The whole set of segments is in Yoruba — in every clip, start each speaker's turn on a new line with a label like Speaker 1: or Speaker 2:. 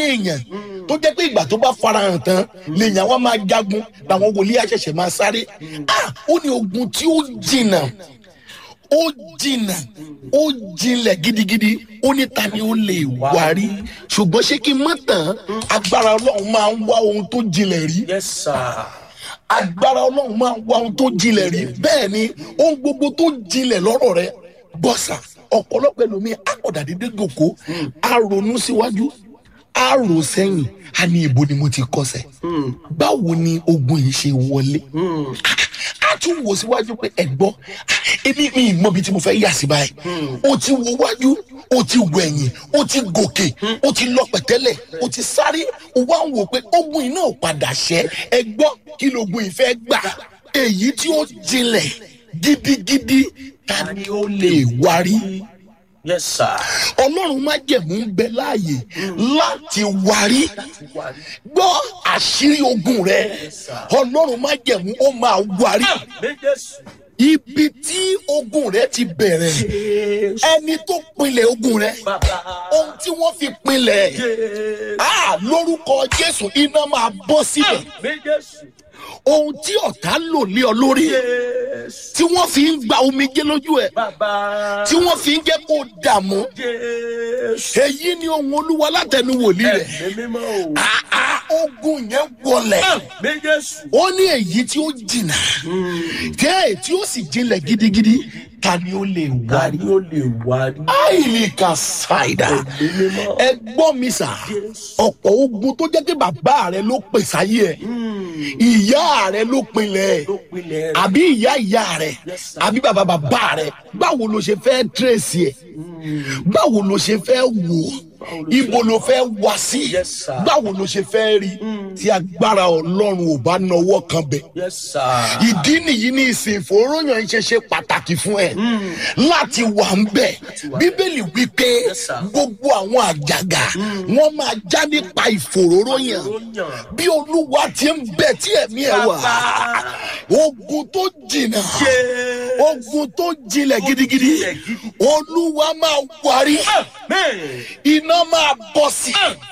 Speaker 1: èèyàn tó jẹ́ pé ìgbà tó bá farahàn tán lèèyàn wá máa jagun làwọn wòlíì àṣẹ̀ṣẹ̀ máa sáré ah ó ní ogun tí ó jìnnà ó jìnnà ó jinlẹ̀ gidigidi ó ní ta ni ó lè wárí ṣùgbọ́n ṣé kí n mọ̀ tán agbára ọlọ́run máa ń wá ohun tó jinlẹ̀ rí
Speaker 2: yes sir
Speaker 1: agbára ọlọ́run máa ń wá ohun tó jinlẹ̀ rí bẹ́ẹ̀ ni ohun gbogbo tó jinlẹ̀ lọ́rọ̀ rẹ bọ́sà ọ̀pọ̀lọpọ̀ ẹlòmíì akọ̀dà dédé gòkó a ronú síwájú a rò sẹ́yìn a ní ibo ni mo ti kọsẹ̀ báwo ni ogun yìí ṣe wọlé a tún wò síwájú pé ẹ gbọ́ èmi mi ì mọ ibi tí mo fẹ́ yà sí báyìí o ti wo wájú o ti wẹ̀yìn o ti gòkè o ti lọ pẹ̀tẹ́lẹ̀ o ti sáré o wá ń wò pé ogun yìí náà padà ṣẹ́ ẹ gbọ́ kí logun yìí fẹ́ gbà èyí tí ó jinlẹ̀ gidigidi ta ni ó lè wárí
Speaker 2: yes sir
Speaker 1: ọlọ́run má jẹ̀mú ń bẹ láàyè láti wárí gbọ́ àṣírí ogun rẹ ọlọ́run má jẹ̀mú ó máa wárí
Speaker 2: mi jésù
Speaker 1: ibi tí ogun rẹ ti bẹ̀rẹ̀ ẹni tó pinlẹ̀ ogun rẹ
Speaker 2: bàbá
Speaker 1: ohun tí wọ́n fi pinlẹ̀ ah, lórúkọ jésù iná máa bọ́ síbẹ̀
Speaker 2: mi jésù
Speaker 1: ohun tí ọ̀tá lò lé ọ lórí
Speaker 2: jésù
Speaker 1: tí wọ́n fi ń gba omijé lójú ẹ̀
Speaker 2: bàbá
Speaker 1: tí wọ́n fi ń jẹ́ kó dààmú
Speaker 2: jésù
Speaker 1: èyí ni ohun olúwa látẹnu wòlíì rẹ̀
Speaker 2: ẹ̀mí mímọ́ o
Speaker 1: Ah, ah, ogun yẹn wọlẹ̀
Speaker 2: mi jésù
Speaker 1: ó ní èyí tí ó jìnnà tẹ́ tí ó sì jinlẹ̀ gidigidi ta ni ó lè
Speaker 2: ta
Speaker 1: wárí.
Speaker 2: ni ó lè wárí
Speaker 1: àìlè ka ṣàìdá
Speaker 2: ẹ̀mí mímọ́
Speaker 1: ẹ gbọ́ mi sà ọ̀pọ̀ ogun tó jẹ́ pé bàbá rẹ ló pè sáyé ẹ̀ ìyá rẹ ló pinlẹ̀ ẹ̀
Speaker 2: ló pinlẹ̀ rẹ̀
Speaker 1: àbí ìyá ìyá rẹ
Speaker 2: Yes, sir.
Speaker 1: àbí bàbá bàbá rẹ báwo ló ṣe fẹ́ tírèsì ẹ̀ báwo ló ṣe fẹ́ wò ó ibo ló fẹ́ wá sí
Speaker 2: Yes, sir.
Speaker 1: báwo ló ṣe fẹ́ rí tí agbára ọlọ́run ò bá nawọ́ kan bẹ̀
Speaker 2: yes sir
Speaker 1: ìdí nìyí ní ìsìn ìfòròyìn ṣe ṣe pàtàkì fún ẹ láti wà ń bẹ bíbélì wípé
Speaker 2: Yes, sir.
Speaker 1: gbogbo àwọn àjàgà wọn máa já nípa ìfòròyìn
Speaker 2: Ìfòróyàn.
Speaker 1: bí olúwa ti ń bẹ tí ẹ̀mí ẹ̀ wà
Speaker 2: Bàbá.
Speaker 1: ogun tó jìnnà
Speaker 2: Jésù.
Speaker 1: ogun tó jinlẹ̀ gidigidi
Speaker 2: jinlẹ̀ gidi.
Speaker 1: olúwa máa wárí
Speaker 2: Amen.
Speaker 1: iná máa bọ̀ sí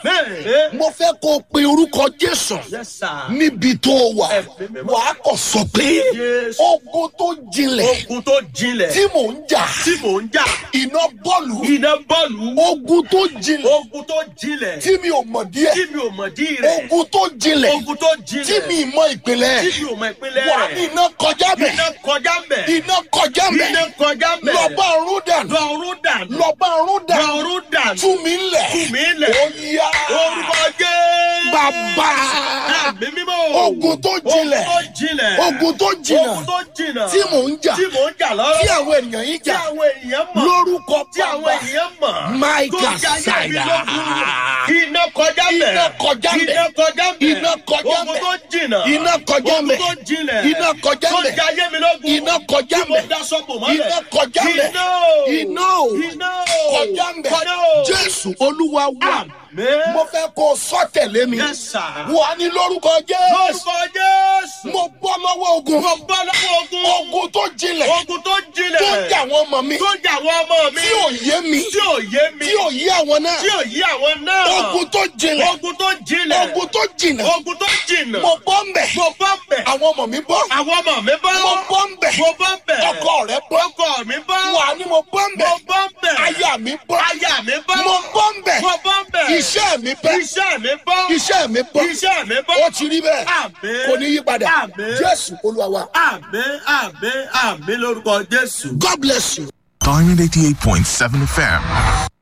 Speaker 2: Amen.
Speaker 1: mo fẹ́ kó o pe orúkọ jésù
Speaker 2: Yes, sir.
Speaker 1: níbi tó o wà
Speaker 2: Ẹ̀mí mímọ́.
Speaker 1: wàá kọ̀ sọ pé
Speaker 2: Jésù.
Speaker 1: ogun tó jinlẹ̀
Speaker 2: Ogun tó jinlẹ̀
Speaker 1: tí mò ń jà
Speaker 2: tí mò ń jà.
Speaker 1: iná bọ́ọ̀lù
Speaker 2: Iná bọ́ọ̀lù.
Speaker 1: ogun tó jinlẹ̀
Speaker 2: Ogun tó jinlẹ̀
Speaker 1: tí mi ò mọ̀ díẹ̀
Speaker 2: tí mi ò mọ̀ dí rẹ̀.
Speaker 1: ogun tó jinlẹ̀
Speaker 2: Ogun tó
Speaker 1: tí
Speaker 2: jinlẹ̀
Speaker 1: mi mọ ìpínlẹ̀
Speaker 2: tí mi ò mọ̀ ìpínlẹ̀
Speaker 1: wà ní
Speaker 2: rẹ̀.
Speaker 1: iná kọjá bẹ̀
Speaker 2: Iná kọjá mbẹ̀.
Speaker 1: iná kọjá bẹ̀
Speaker 2: Iná kọjá mbẹ̀.
Speaker 1: lọ́ba ọ̀run dànù
Speaker 2: Lọ́run dànù.
Speaker 1: lọ́ba ọ̀run dànù
Speaker 2: Lọ́run dànù.
Speaker 1: tú mi lẹ̀
Speaker 2: Tú mi lẹ̀.
Speaker 1: ó yá
Speaker 2: Orúkọ Jésù.
Speaker 1: bàbá
Speaker 2: Ẹ̀mí mímọ́.
Speaker 1: ogun tó jinlẹ̀
Speaker 2: Ogun tó jinlẹ̀.
Speaker 1: ogun tó jìnnà
Speaker 2: Ogun tó jìnnà.
Speaker 1: tí mò ń jà
Speaker 2: Tí mò ń jà lọ́rọ̀.
Speaker 1: tí àwọn ènìyàn yìí
Speaker 2: Tí
Speaker 1: jà
Speaker 2: àwọn èèyàn mọ̀.
Speaker 1: lórúkọ
Speaker 2: Tí àwọn
Speaker 1: bàbá
Speaker 2: èèyàn mọ̀.
Speaker 1: Michael
Speaker 2: Tó jẹ́ ayé mi
Speaker 1: Saida.
Speaker 2: lógun. Iná kọjá bẹ̀.
Speaker 1: Iná kọjá bẹ̀.
Speaker 2: Iná kọjá bẹ̀.
Speaker 1: Iná kọjá
Speaker 2: Ogun
Speaker 1: bẹ̀.
Speaker 2: tó jìnnà.
Speaker 1: iná kọjá
Speaker 2: Ogun
Speaker 1: mẹ́
Speaker 2: tó jinlẹ̀.
Speaker 1: iná kọjá
Speaker 2: Tó
Speaker 1: mẹ́
Speaker 2: jẹ́ ayé mi lógun.
Speaker 1: iná kọjá
Speaker 2: Tí mo
Speaker 1: mẹ́
Speaker 2: daṣọ bò mọ́lẹ̀.
Speaker 1: iná kọjá mẹ́
Speaker 2: Iná o.
Speaker 1: iná o
Speaker 2: Iná o.
Speaker 1: kọjá mẹ́
Speaker 2: Kọjá o.
Speaker 1: jésù olúwa wà
Speaker 2: Àmín.
Speaker 1: mo fẹ́ kó o sọ tẹ̀lé mi
Speaker 2: Yes, sir.
Speaker 1: wà ní lórúkọ jésù
Speaker 2: Lórúkọ Jésù.
Speaker 1: mo bọ́ lọ́wọ́ ogun
Speaker 2: Mo bọ́ lọ́wọ́ ogun.
Speaker 1: ogun tó jinlẹ̀
Speaker 2: Ogun tó jinlẹ̀.
Speaker 1: tó jà wọ́n mọ̀ mi
Speaker 2: Tó jà àwọn ọmọ mi.
Speaker 1: tí ò yé mi
Speaker 2: Tí ò yé mi.
Speaker 1: tí ò yé àwọn náà
Speaker 2: Tí ò yé àwọn náà.
Speaker 1: ogun tó jinlẹ̀
Speaker 2: Ogun tó jinlẹ̀.
Speaker 1: ogun tó jìnà
Speaker 2: Ogun tó jìnà.
Speaker 1: mo bọ́ ń bẹ̀
Speaker 2: Mo bọ́ bẹ̀.
Speaker 1: àwọn ọmọ mi bọ́
Speaker 2: Àwọn ọmọ mi bọ́.
Speaker 1: mo bọ́ ń bẹ̀
Speaker 2: Mo bọ́ bẹ̀.
Speaker 1: ọkọ rẹ bọ́
Speaker 2: Ọkọ mi bọ́.
Speaker 1: wà ní mo bọ́ ń
Speaker 2: Mo
Speaker 1: bẹ̀
Speaker 2: bọ́ bẹ̀.
Speaker 1: aya mi bọ́
Speaker 2: Aya mi bọ́.
Speaker 1: mo bọ́ ń bẹ̀
Speaker 2: Mo bọ́ bẹ̀.
Speaker 1: iṣẹ́ mi bẹ́
Speaker 2: Iṣẹ́ mi bọ́.
Speaker 1: iṣẹ́ mi bọ́
Speaker 2: Iṣẹ́ mi bọ́.
Speaker 1: ó ti rí bẹ́ẹ̀
Speaker 2: Àmín.
Speaker 1: kò ní yí padà
Speaker 2: Àmín.
Speaker 1: jésù olúwa wa
Speaker 2: Àmín àmín àmín lórúkọ Jésù.
Speaker 1: god bless you.
Speaker 3: Diamond 88.7 FM.